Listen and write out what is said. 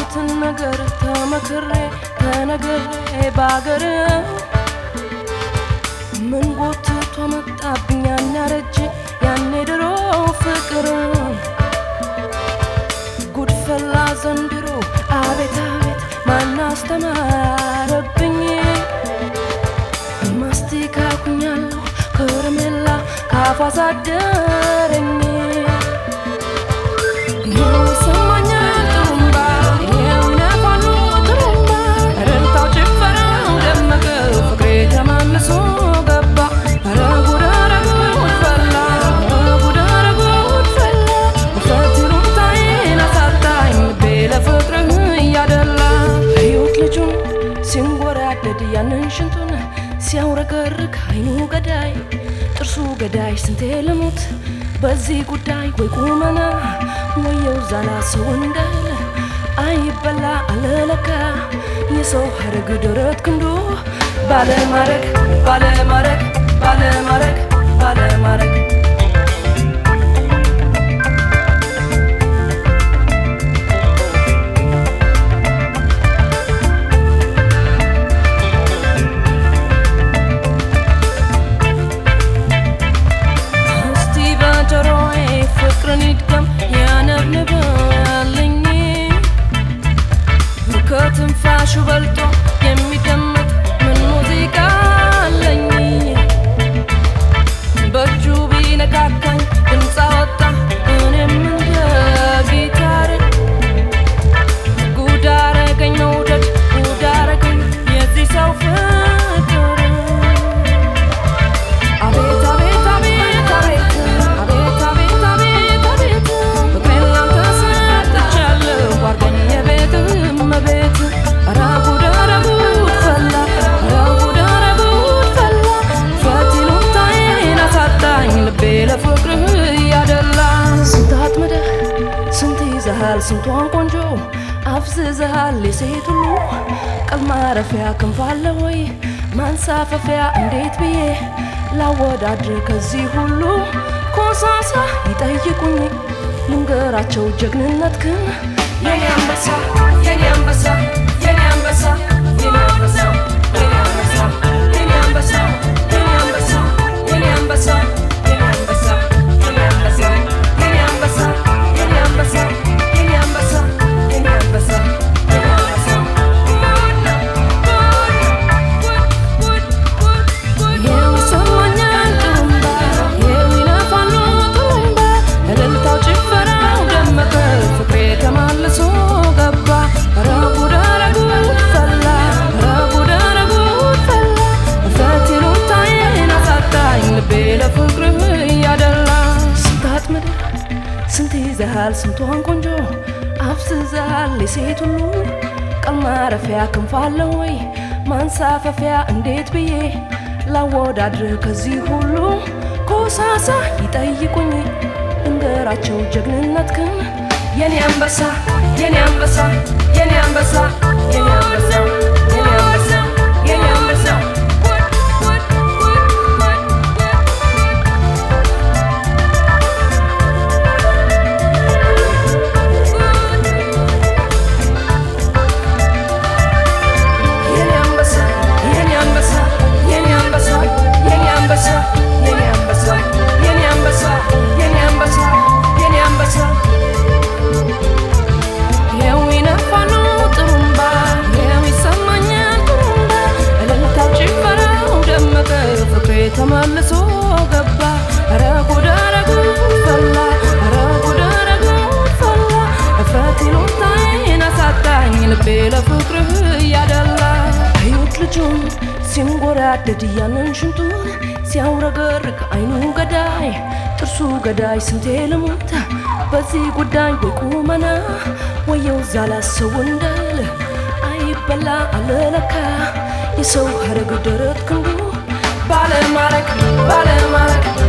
የሰማሁትን ነገር ተመክሬ ተነግሬ ባገር ምን ጎትቶ መጣብኝ ያን ያረጀ ያኔ ድሮ ፍቅር ጉድፈላ ዘንድሮ አቤት አቤት ማን አስተማረብኝ ማስቲካ ኩኛለሁ ከረሜላ ካፏ ሳደረኝ ይሰማኛል ጥሩምባ ይነፋሉ ጥሩምባ እልልታው ጭፈራው ደመቀ ፍቅሬ ተማምሶ ገባ ኧረ ጉድ ኧረ ጉድ ፈላ ኧረ ጉድ ኧረ ጉድ ፈላ ውፍረት ይሉኝታዬን አሳጣኝ ልቤ ለፍቅርህ እያደላ እዩት ልጁን ሲንጎራደድ ያንን ሽንቱን ሲያውረገርግ አይኑ ገዳይ ጥርሱ ገዳይ ስንቴ ልሙት በዚህ ጉዳይ ወይ ቁመና ወየው ዛላ ሰው እንዳለ አይበላ አለለካ የሰው ሀረግ ደረት ክንዱ ባለማረግ ባለማረግ ባለማረግ ባለማረግ እስቲ በጆሮዬ ፍቅርን ይድገም ያነብንብልኝ ከትንፋሹ በልጦ የሚደመጥ ምን ሙዚቃ አለኝ በእጁ ቢነካካኝ ድምፅ አወጣ እኔም እንደ ጊታር ጉድ አረገኝ መውደድ ጉድ አረገኝ የዚህ ሰው ፍቅር አቤት አቤት አቤት አቤት አቤት አቤት አቤት አቤት ፍቅሬን ላንተ ሰጥቻለሁ አድርገኝ የቤትህ እመቤት ኧረ ጉድ ኧረ ጉድ ፈላ ኧረ ጉድ ኧረ ጉድ ፈላ ውፍረት ይሉኝታዬን አሳጣኝ ልቤ ለፍቅርህ እያደላ ስንት አጥምደህ ስንት ይዘሃል ስንቷን ቆንጆ አፍዝዘሃል የሴት ሁሉ ቀል ማረፊያ ክንፍ አለ ወይ ማንሳፈፊያ እንዴት ብዬ ላወዳድር ከዚህ ሁሉ ኮሳሳ ይጠይቁኝ ልንገራቸው ጀግንነት ግን የኔ አንበሳ የኔ አንበሳ የኔ አንበሳ የኔ አንበሳ የኔ አንበሳ የኔ አንበሳ የኔ አንበሳ የኔ አንበሳ የኔ አንበሳ የኔ አንበሳ የኔ አንበሳ የኔ አንበሳ የኔ አንበሳ የኔ አንበሳ የኔ አንበሳ ይሰማኛል ጥሩምባ የሚነፋሉ ጥሩምባ እልልታው ጭፈራው ደመቀ ፍቅሬ ተማልሶ ገባ ኧረ ጉድ ኧረ ጉድ ፈላ ኧረ ጉድ ኧረ ጉድ ፈላ ውፍረት ይሉኝታዬን አሳጣኝ ልቤ ለፍቅርህ እያደላ ስንት አጥምደህ ስንት ይዘሃል ስንቷን ቆንጆ አፍዝዘሃል የሴት ሁሉ ቀል ማረፊያ ክንፍ አለ ወይ ማንሳፈፊያ እንዴት ብዬ ላወዳድር ከዚህ ሁሉ ኮሳሳ ይጠይቁኝ እንገራቸው ጀግንነት ግን የኔ አንበሳ የኔ አንበሳ የኔ አንበሳ የኔ አንበሳ የኔ አንበሳ የኔ አንበሳ የኔ አንበሳ የኔ አንበሳ የኔ አንበሳ የኔ አንበሳ የኔ አንበሳ የኔ አንበሳ የኔ አንበሳ የኔ አንበሳ ይኸው ይነፋሉ ጥሩምባ ይኸው ይሰማኛል ጥሩምባ እልልታው ጭፈራው ደመቀ ፍቅሬ ተመልሶ ገባ ኧረ ጉድ ኧረ ጉድ ፈላ ኧረ ጉድ ኧረ ጉድ ፈላ እፍረት ይሉኝታዬን አሳጣኝ ልቤ ለፍቅርህ እያደላ እዩት ልጁን ሲንጎራደድ ያንን ሽንቱን ሲያውረገርግ አይኑ ገዳይ ጥርሱ ገዳይ ስንቴ ልሙት በዚህ ጉዳይ ወይ ቁመና ወየው ዛላ ሰው እንዳለ አይበላ አለለካ የሰው ሀረግ ደረት ክንዱ ባለማረግ ባለማረግ